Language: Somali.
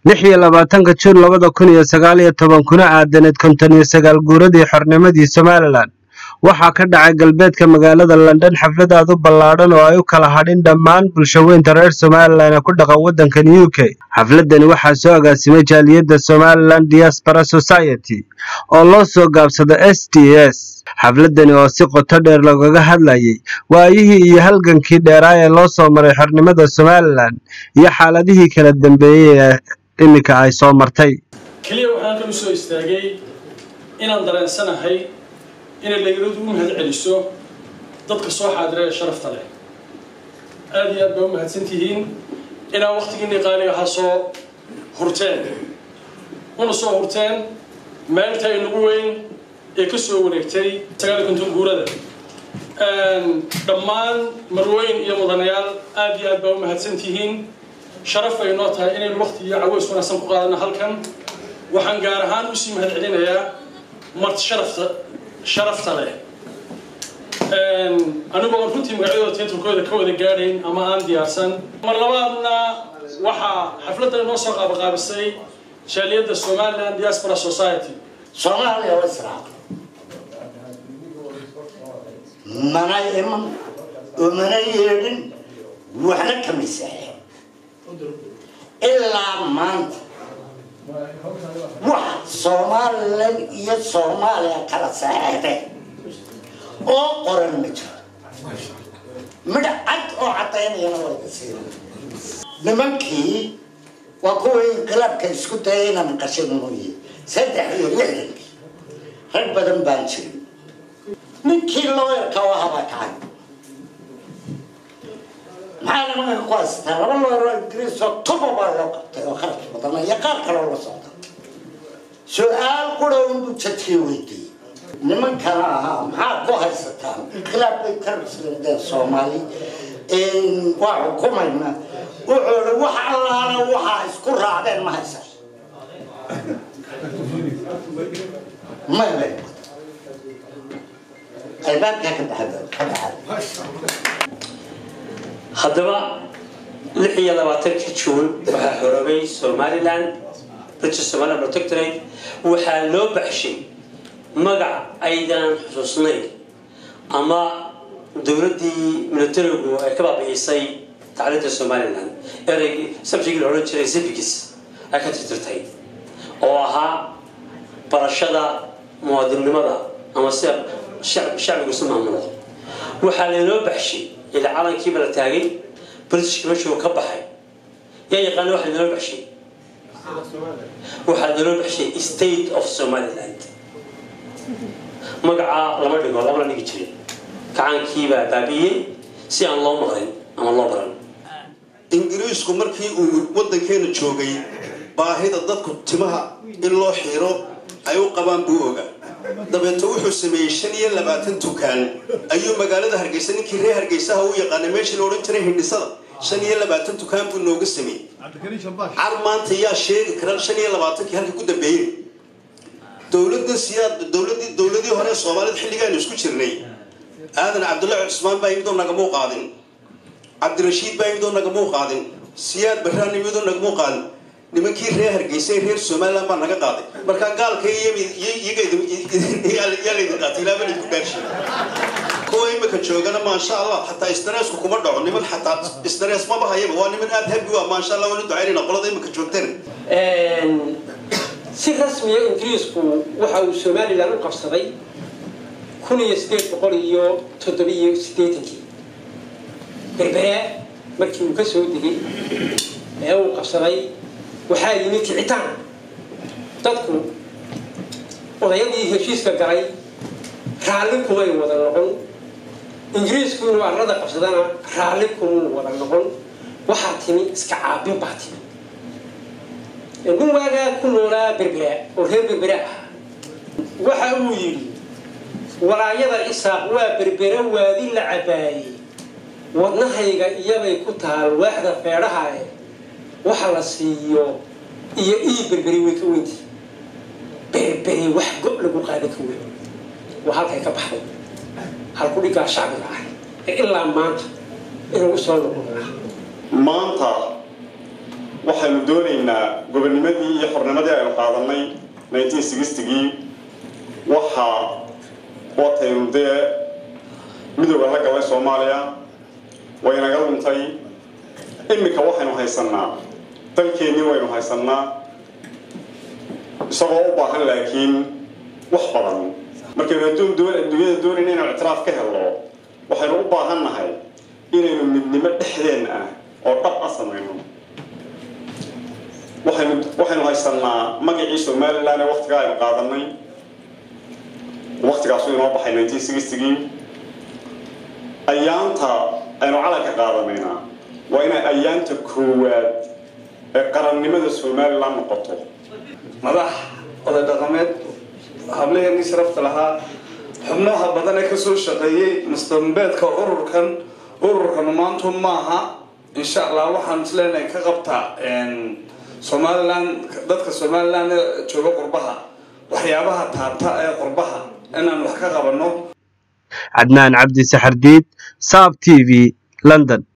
lix iyo labaatanka juun labada kun iyo sagaal iyo toban kuna aadaneed konton iyo sagaal guuradii xornimadii somalilan waxaa ka dhacay galbeedka magaalada london xaflad aad u ballaadhan oo ay u kala hadhin dhammaan bulshaweynta reer somalilan ee ku dhaqan waddankan u k xafladani waxaa soo agaasimay jaaliyadda somalilan diaspora society oo loo soo gaabsado s d s xafladani oo si qoto dheer loogaga hadlayay waayihii iyo halgankii dheeraa ee loo soo maray xornimada somalilan iyo xaaladihii kala dambeeyey ee iminka ay soo martay keliya waxaan kan u soo istaagay inaan dareensanahay inay dhalinyaradu u mahad celiso dadka soo xaadira ee sharafta leh aada iyo aad baa u mahadsan tihiin inaa waktigiinii qaaliga ha soo hurteen una soo hurteen maalinta inagu weyn ee ka soo wareegtay sagaal konton guurada dhammaan marweyn iyo mudanayaal aada iyo aad baa u mahadsan tihiin sharaf ay noo tahay inaynu wakti iyo caweys wanaagsan ku qaadano halkan waxaan gaar ahaan usii mahad celinayaa marti sharafta sharafta leh anigoo aan runtii magacyadooda tiitarkooda ka wada gaadhayn ama aan diyaarsan mar labaadna waxaa xafladda inoo soo qaabaqaabisay jaaliyadda somaliland diaspora society soomaaliya waa israac mana iman oo mana yeedhin waxna kama saaxin ilaa maanta wax somalilan iyo soomaaliya kala saxeexday oo qoran ma jiro midh cad oo cadaynayana way ka siina nimankii waa kuwa inqilaabka isku dayay inaan qashin mooye saddex iyo lixdankii rag badan baan jirin ninkii looyarka oo habaa kacay maxaa nimanka ku haystaa laba looyaroo ingiriis oo tuba baa loo qabtay oo kharash badan iyo qaar kaloo la socda su-aal qura unbuu jadkii weydiiyey nimankana ahaa maxaa ku haysataan inqilaab bay ka rasleedeen soomaali waa xukumayna wuxuu i wax allaala waxaa isku raacdeen ma haysan maya albaabkaa ka baxda ka baxay haddaba lix iyo labaatankii juun waxaa xoroobay somalilan british somaliland protectorate waxaa loo baxshay magac aydan xusuusnayn ama dowladdii militarigu ay ka baabi'isay tacliinta somalilan erey sabjigii la odhan jiray civics ay ka tirtirtay oo ahaa barashada muwaadinnimada ama sida shacbigu isu maamulo waxaa laynoo baxshay ila calankiiba la taagay britishka meeshuu ka baxay yaa yaqaana waxa laynoo baxshay waxaa laynoo baxshay state of somaliland magacaa lama dhigo lama la dhigi jirin gacankiibaa baabi'iyey si aan loo maqlin ama loo baran ingiriisku markii uu waddankeena joogay baahida dadku timaha in loo xiiro ay u qabaan buu oga dabeeto wuxuu sameeyey shan iyo labaatan dukaan ayuu magaalada hargeysa ninkii reer hargeysaha u yaqaanay meeshii la odhan jiray hindhisada shan iyo labaatan dukaan buu nooga sameeyey car maanta yaa sheegi kara shan iyo labaatankii halkii ku dambeeyey dowladda siyaad dowladii dowladii hore soomaalida xilligaanu isku jirnay aadan cabdullahi cusmaan baa imidoo nagamuu qaadin cabdirashiid baa imidoo nagamuu qaadin siyaad baraan imidoo nagamuu qaadin nimankii reer hargeysa reer somaliland baa naga qaaday markaa gaalka yaa laydin qaatay ilaa balid ku gaarshi kuwa imika joogana maasha allah xataa isdareesku kuma dhaco niman xataa isdarees maba hayaba waa niman aada habi u ah maasha allah waanu ducaynayna qolada imika joogteen si rasmiya ingiriisku waxa uu somalilan u qabsaday kun iyo sideed boqol iyo toddobiyo sideetankii berbere markii uu ka soo degay ee uu qabsaday waxaa yimi kicitaan dadku odayadii heshiiska galay raalli kumay wada noqon ingiriisku inuu arlada qabsadana raalli kumuu wada noqon waxaa timi iska caabin baa timi nin waagaa ku noolaa berbera oo reer berbera ah waxa uu yidhi walaayada isaaq waa berbera waadi la cabaayey wadnahayga iyabay ku taal waaxda feedhahae waxa la siiyo iyo ii berberi way ka weynti berberi wax go' lagu qaada ka weyn waa halkay ka baxday halku dhigaa shacbiga ah ee ilaa maanta inuu usoo noqon maanta waxaynu doonaynaa gobonnimadii iyo xornimadii aynu qaadanay nineteen sixtigii waxaa wataynu dee midooda la galay soomaaliya way naga luntay iminka waxaynu haysanaa dalkeennii waynu haysanaa isagoo u baahan laakiin wax badan markaynu adduun adduunyada doonayna inaynu ictiraaf ka helno waxaynu u baahan nahay inaynu midnimo dhexdeen ah oo dhab a samayno waxaynu waxaynu haysanaa magacii somalilan ee waktigaa aynu qaadanay waktigaasu inoo baxay nineteen sixtigii ayaanta aynu calanka qaadanayna waa inay ayaanta koowaad ee qarannimada somalilan noqoto madax oday dhaqameed hablaheenii sharafta lahaa xubnaha badan ee kasoo shaqeeyey mustambeedka ururkan ururkan maantu maaha insha allah waxaan isleenahay ka qabtaa somalilan dadka somalilan ee jooga qurbaha waxyaabaha taabta ee qurbaha inaan wax ka qabanno cadnaan cabdi saxardiid saab t v london